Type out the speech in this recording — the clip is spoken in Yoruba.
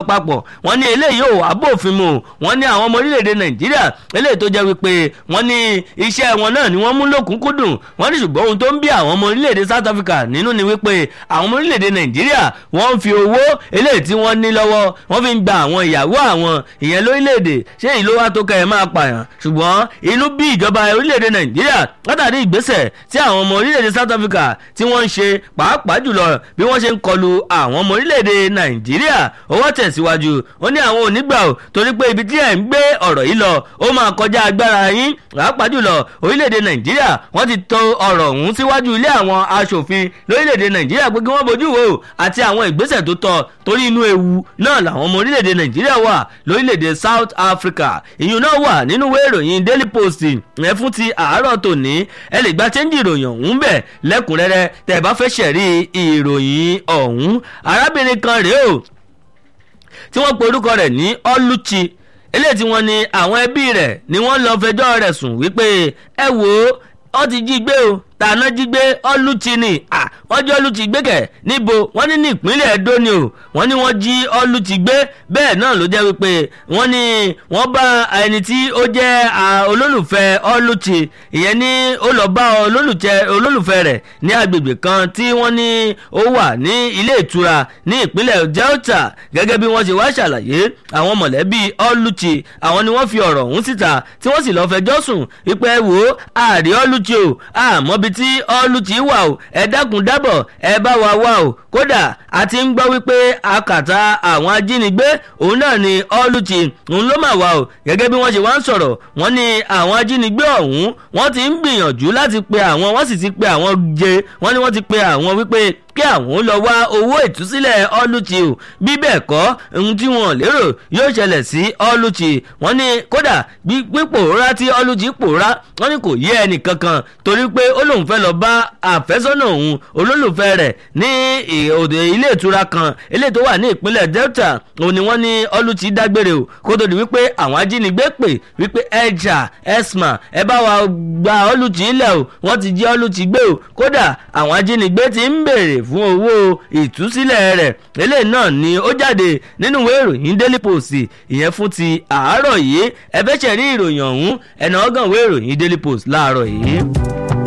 àpapọ̀ wọ́n ní eléyìí ò wá bófin mu wọ́n ní àwọn ọmọ orílẹ̀-èdè nàìjíríà eléyìí tó jẹ́ wípé wọ́n ní iṣẹ́ wọn náà ni wọ́n mú lókùnkúndùn wọ́n ní ṣùgbọ́n ohun tó ń bí àwọn ọmọ orílẹ̀-èdè south africa nínú ni wípé àwọn ọmọ orílẹ̀-èdè nàìjíríà wọ́n ń fi owó eléyìí tí wọ́n ní lọ́wọ́ wọ́n fi ń gba àwọn ìyàwó àwọn ìyẹn lórílẹ̀-èdè ṣé ìlú wa tó kẹ́ ẹ máa pààyàn ṣùgbọ́n inú bí ìjọba orílẹ̀-èdè nàìjíríà látàrí ìgbésẹ̀ tí àwọn ọmọ orílẹ̀-èdè south africa tí wọ́n ń ṣe pàápàá jùlọ bí wọ́n ṣe ń kọlu àwọn ọmọ orílẹ̀-èdè nàìjíríà owó tẹ̀síwájú ó ní àwọn onígbà ò torí pé ibi tí ẹ̀ ń gbé ọ̀rọ̀ yìí lọ ó máa kọjá agbára yín pàápàá jùlọ orílẹ̀-èdè nàìjíríà wọ́n ti to ọ̀rọ̀ ọ̀hún síwájú ilé àwọn aṣòfin lórílẹ̀-èdè nàìjíríà pé kí wọ́n bójú wò àti àwọn ìgbésẹ̀ tó tọ́ torí inú ewu náà làwọn ọmọ orílẹ̀-èdè nàìjíríà wà lórílẹ̀-èdè south africa ìyún náà wà nínú ìwé ìròyìn daily post ẹ fún ti àárọ̀ tòní ẹ lè gba chẹ́ńjì ìròyìn ọ̀hún bẹ̀ lẹ́kùnrẹ́rẹ́ tẹ́ ẹ bá fẹ́ ṣẹ̀rí ìròyìn ọ̀hún arábìnrin kan rèé o tí wọ́n pe orúkọ rẹ̀ ní ọlùchí eléyìí tí wọ́n ní àwọn ẹbí rẹ̀ ni wọ́n lọ fẹjọ́ rẹ̀ sùn wípé ẹ wò ó ọ ti jí gbé o tàná jí gbé ọlùchí ni wọ́n jí ọlùchí gbé kẹ̀ níbo wọ́n ní ní ìpínlẹ̀ Ẹdó ni o wọ́n ní wọ́n jí ọlùchí gbé bẹ́ẹ̀ náà ló jẹ́ wípé wọ́n ní wọ́n bá ẹni tí ó jẹ́ olólùfẹ́ ọlùchí ìyẹn ní ó lọ bá olólùfẹ́ rẹ̀ ní agbègbè kan tí wọ́n ní ó wà ní ilé ìtura ní ìpínlẹ̀ Delta gẹ́gẹ́ bí wọ́n ṣe wá ṣàlàyé àwọn mọ̀lẹ́bí ọlùchí àwọn ni wọ́n fi ọ̀rọ̀ ọ̀hún síta tí wọ́n sì lọ́ọ́ fẹjọ́ sùn wípé wò ó àrí ọlùchí o àmọ́bi tí ọlùchí wà o ẹ dákun dábọ̀ ẹ bá wa wá o kódà a ti ń gbọ́ wípé akàtà àwọn ajínigbé òun náà ni ọlùchí òun ló mà wá o gẹ́gẹ́ bí wọ́n ṣe wá ń sọ̀rọ̀ wọ́n ní àwọn ajínigbé ọ̀hún wọ́n ti ń gbìyànjú láti pe àwọn wọ́n sì ti pe àwọn jẹ wọ́n ní wọ́n ti pe àwọn wípé kí àwọn lọ wá owó ìtúsílẹ̀ ọlùchí o bí bẹ́ẹ̀ kọ́ ohun tí wọ́n lérò yóò ṣẹlẹ̀ sí ọlùchí wọ́n ní kódà pípòórá tí ọlùchí pòórá wọ́n ní kò yé ẹnì kankan torí pé ó lóun fẹ́ lọ bá àfẹ́sọ́nà òun olólùfẹ́ rẹ̀ ní òde ilé ìtura kan eléyìí tó wà ní ìpínlẹ̀ Delta òun ni wọ́n ní ọlùchí dágbére o kó tó di wípé àwọn ajínigbé pè wípé ẹja esma ẹ bá wa gba ọlùchí ilẹ̀ o wọ́n ti jí ọlùchí gbé o kódà àwọn ajínigbé ti ń béèrè fún owó ìtúsílẹ̀ rẹ̀ eléyìí náà ni ó jáde nínú ìwé ìròyìn Daily Post ìyẹn fún ti àárọ̀ yìí ẹ fẹ́ ṣẹ̀rí ìròyìn ọ̀hún ẹ̀nà ọ̀gàn ìwé ìròyìn Daily Post láàárọ̀ yìí.